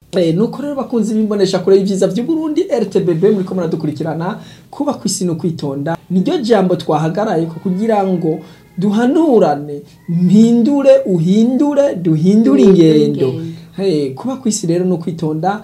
Eh, nuko rero bakunzi bimbonesha kure y'ivyiza vy'Uburundi RTBB muriko muradukurikirana kuba kwisi no kwitonda niryo jambo twahagaraye ko kugira ngo duhanurane mpindure uhindure duhindure ingendo Hey, kuba kwisi rero no kwitonda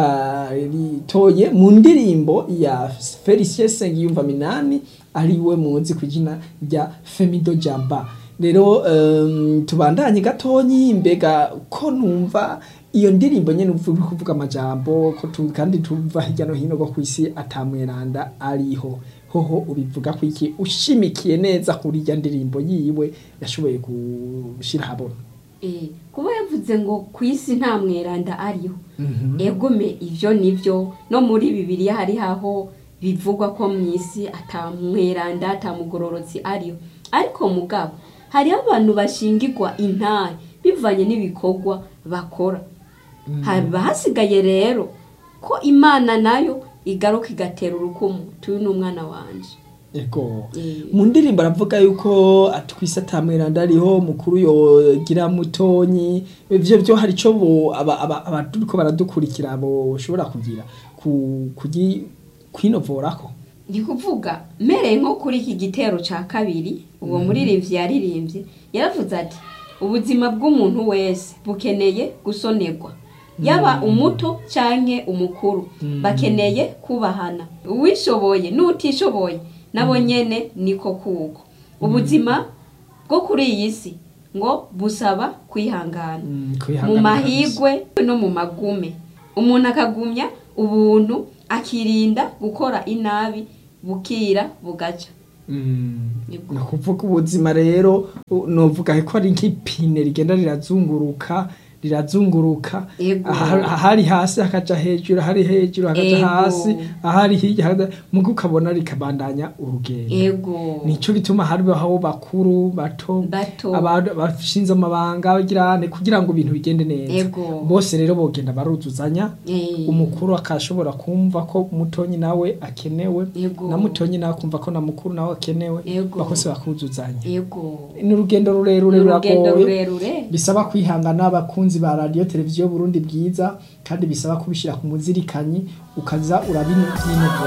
twaritoye mu ndirimbo ya Felicien Sengiyumva Minani ariwe muzi kwijina rya Femido Jamba rero um, tubandanye gatonyi mbega ko numva iyo ndirimbo nyene uvuga kuvuga amajambo ko tu, kandi tuva hirya no hino go kwisi atamweranda ariho hoho ubivuga ko iki ushimikiye neza kuri irya ndirimbo yiwe yashoboye gushira habona Eh, kuba yavuze ngo ku isi nta mweranda ariho egome ivyo nivyo no muri bibiliya hari haho bivugwa ko mu isi ata mweranda ata mugororotsi ariho ariko mugabo hariho abantu bashingirwa intare bivanye n'ibikorwa bakora haba hasigaye rero ko imana nayo igaruka igatera urukumu tuyu ni umwana wanje Ego. Eh. Mu ndirimbo aravuga yuko atwise atamweranda ariho mukuru yogira mutonyi ivyo byo hari ico bo aba- aba- abaturiko baradukurikira boshobora kugira ku kugi kwinovorako ni kuvuga mereye nko kuri iki gitero ca kabiri uwo muririmbyi yaririmbye yaravuze ati ubuzima bw'umuntu wese bukeneye gusonerwa yaba umuto canke umukuru bakeneye kubahana uwishoboye n'utishoboye nabo nyene niko kuko ubuzima bwo kuri iyi si ngo busaba kwihangana Mm, mu kwihangana mahigwe no mu magume umuntu akagumya ubuntu akirinda gukora inabi bukira bugaca Yego. ni ukuvuga ubuzima rero u- novuga ko ari nk'ipine rigenda rirazunguruka rirazunguruka Yego. aha- ahari hasi hakaja hejuru ahari hejuru hakaja Yego. hasi ahari hirya hakaja- muga ukabona rikabandanya urugendo ego nico gituma hariho bakuru bato Bato. abantu bashinze amabanga bagirane kugira ngo ibintu bigende neza Ego. bose rero bogenda baruzuzanya Eh. umukuru akashobora kumva ko mutonyi nawe akenewe Ego. na mutonyi nawe akumva ko na mukuru nawe akenewe Ego. bakose bakuzuzanya ego ni urugendo rurerure Ni urugendo ruragoye rurerure bisaba kwihangana abakunzi ba radiyo televiziyo Burundi bwiza kandi bisaba kubishyira ku muzirikanyi ukaza urabinyinogo